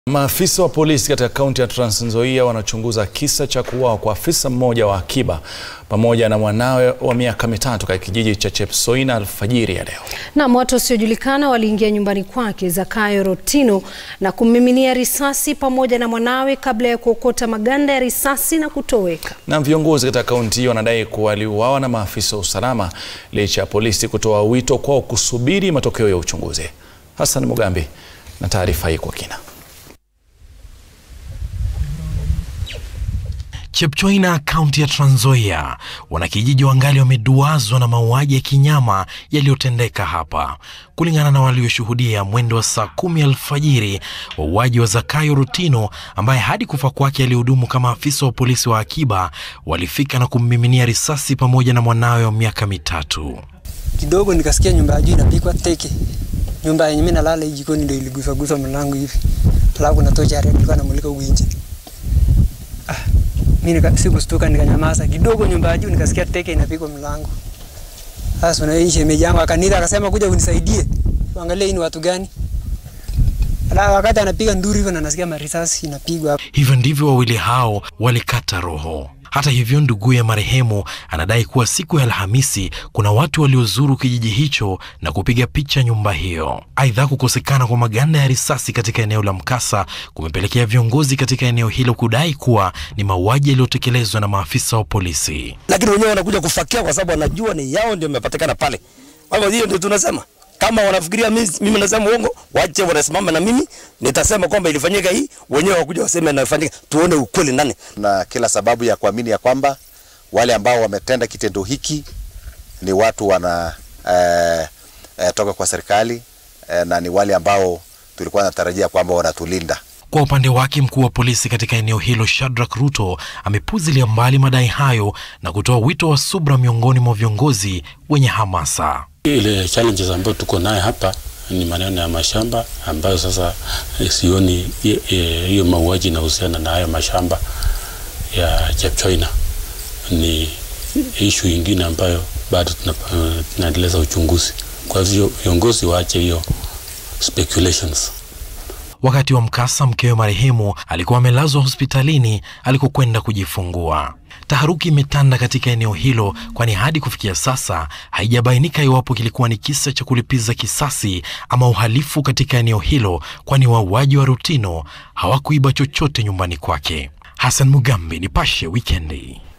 Maafisa wa polisi katika kaunti ya Trans Nzoia wanachunguza kisa cha kuuawa kwa afisa mmoja wa akiba pamoja na mwanawe wa miaka mitatu katika kijiji cha Chepsoina alfajiri ya leo. Naam, watu wasiojulikana waliingia nyumbani kwake Zakayo Rotino na kummiminia risasi pamoja na mwanawe kabla ya kuokota maganda ya risasi na kutoweka. Na viongozi katika kaunti hiyo wanadai kuwa waliuawa na maafisa wa usalama licha ya polisi kutoa wito kwao kusubiri matokeo ya uchunguzi. Hassan Mugambi na taarifa hii kwa kina. Chepchoina, kaunti ya Trans Nzoia, wanakijiji wangali wameduazwa na mauaji ya kinyama yaliyotendeka hapa. Kulingana na walioshuhudia, mwendo wa saa kumi alfajiri, wauaji wa Zakayo Rotino ambaye hadi kufa kwake alihudumu kama afisa wa polisi wa akiba walifika na kummiminia risasi pamoja na mwanawe wa miaka mitatu. Kidogo nikasikia nyumba ya juu inapigwa teke. Nyumba yenye mimi nalala hii jikoni ndio iligusa gusa mlango hivi. Alafu na tochi ya red ilikuwa inamulika huko nje. Ah, mimi nika sikustuka nikanyamaza. Kidogo nyumba ya juu nikasikia teke inapigwa mlango. Sasa na yeye shemeji yangu akanita akasema kuja unisaidie. Angalia hii ni watu gani? Ala, wakati anapiga nduru hivyo na nasikia marisasi inapigwa. Hivyo ndivyo wawili hao walikata roho. Hata hivyo, ndugu ya marehemu anadai kuwa siku ya Alhamisi kuna watu waliozuru kijiji hicho na kupiga picha nyumba hiyo. Aidha, kukosekana kwa maganda ya risasi katika eneo la mkasa kumepelekea viongozi katika eneo hilo kudai kuwa ni mauaji yaliyotekelezwa na maafisa wa polisi. lakini wenyewe wanakuja kufakia kwa sababu wanajua ni yao ndio imepatikana pale. Kwa hivyo hiyo ndio tunasema, kama wanafikiria mimi, mimi nasema uongo, wache wanasimama na mimi nitasema kwamba ilifanyika hii, wenyewe wakuja waseme inafanyika, tuone ukweli nani. na kila sababu ya kuamini ya kwamba wale ambao wametenda kitendo hiki ni watu wana eh, eh, toka kwa serikali eh, na ni wale ambao tulikuwa natarajia kwamba wanatulinda. Kwa upande wake mkuu wa polisi katika eneo hilo Shadrack Ruto amepuzilia mbali madai hayo na kutoa wito wa subra miongoni mwa viongozi wenye hamasa. Ile challenges ambayo tuko naye hapa ni maneno ya mashamba ambayo sasa eh, sioni hi- eh, hiyo mauaji inahusiana na hayo mashamba ya Chepchoina. Ni ishu ingine ambayo bado tuna- eh, tunaendeleza uchunguzi. Kwa hivyo viongozi waache hiyo speculations. Wakati wa mkasa, mkewe marehemu alikuwa amelazwa hospitalini alikokwenda kujifungua. Taharuki imetanda katika eneo hilo, kwani hadi kufikia sasa haijabainika iwapo kilikuwa ni kisa cha kulipiza kisasi ama uhalifu katika eneo hilo, kwani wauaji wa Rutino hawakuiba chochote nyumbani kwake. Hassan Mugambi, Nipashe Wikendi.